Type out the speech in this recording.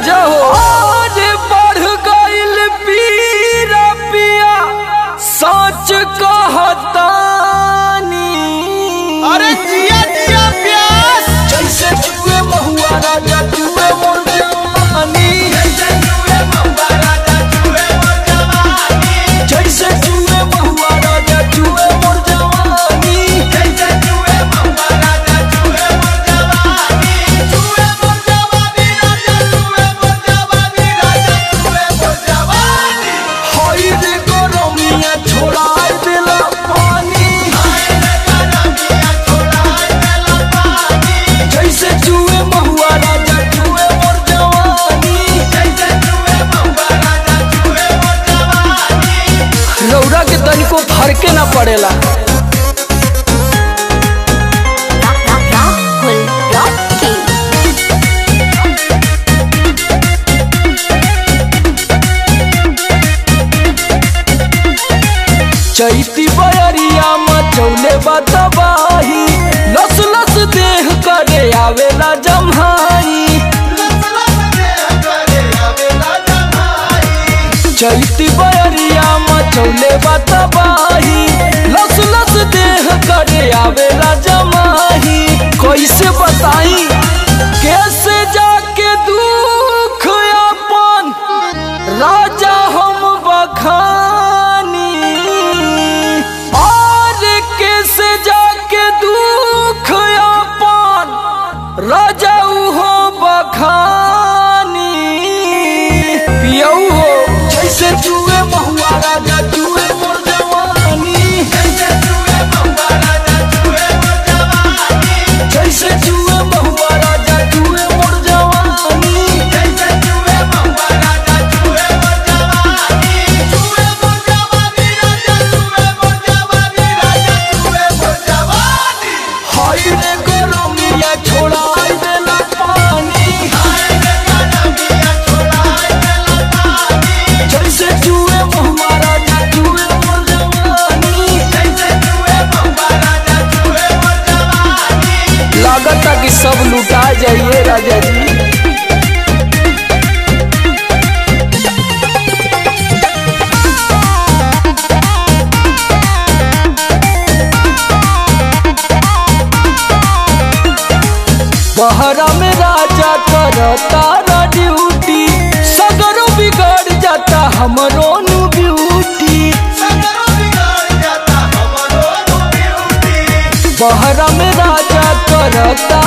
राजा हो आज बढ़ गइल पीरा पिया सच कहतानी अरे जिया जिया प्यास जैसे चुए महुआ राजा चुए मोर जवानी जैसे चुए महुआ राजा चुए मोर जवानी हई रे गरमिया छोड़ाई देला पानी जैसे चुए महुआ राजा चुए मोर जवानी रौरा के तनिको फरके ना पड़ेला Rahul Rocky. चैती बयरिया मचौले बतबाही लस लस देह करे आवेला जम्हाई चैती बयरिया मचौले बतबाही लस लस देह करे आवेला जमाही कैसे बताई कैसे जाके दुख अपन राजा हम बखानी और कैसे जाके दुख अपन राजा हो बखानी पियऊ हो जैसे चुए महुआ राजा चुए मोर जवानी जैसे चुए महुआ राजा चुए मोर जवानी हाय रे गरमिया छोड़ाई देला पानी जैसे चुए महुआ राजा चुए मोर जवानी लागता कि सब लुटा जाइए राजा जी बहरा में राजा करता ड्यूटी सगरो बिगड़ जाता हमरो नु ब्यूटी बहरा में राजा करता